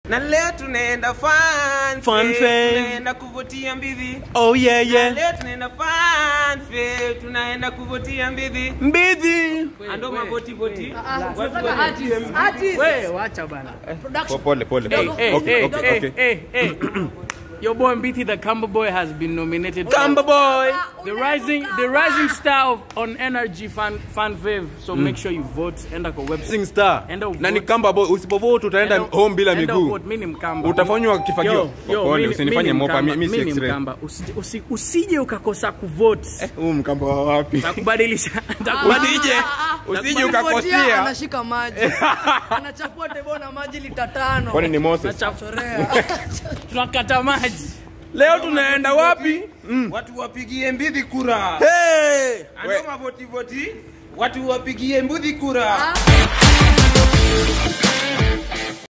na leo tunaenda fun Fun fair, fair. tunaenda kuvutia mbidhi Oh yeah Na yeah. leo tunaenda fun fair, tunaenda kuvutia mbidhi Mbidhi. ando mavoti voti tunataka artist. Artist. We, wacha bana. Production. Pole pole Hey, pole. hey, Okay, hey, okay, hey, okay. hey, hey. Your boy Mbithi the Camber Boy has been nominated. Kamba boy. The rising, the rising star of, on Energy Fan Fan Fave. So make sure you vote. Enda kwa website. Rising star. Enda uvote. Na ni kamba boy, usipovote utaenda home bila Enda miguu. uvote. Mimi ni Mkamba. Utafanywa kifagio. Yo, yo, Pole, mimi- usinifanye mimi ni mopa, Mkamba, mimi si mimi ni X-ray. Mkamba. Usije usi- usije ukakosa kuvote. Huu mkamba wa wapi? Takubadilisha. Usije, Takubadilisha. usije Kuvotia, ukakosea. anashika maji anachafua tebo na maji lita tano Kwani ni Moses? Chorea. Tunakata maji. Leo tunaenda wapi? watu wapigie mbidhi kura Hey. ando mavoti voti watu wapigie mbudhi kura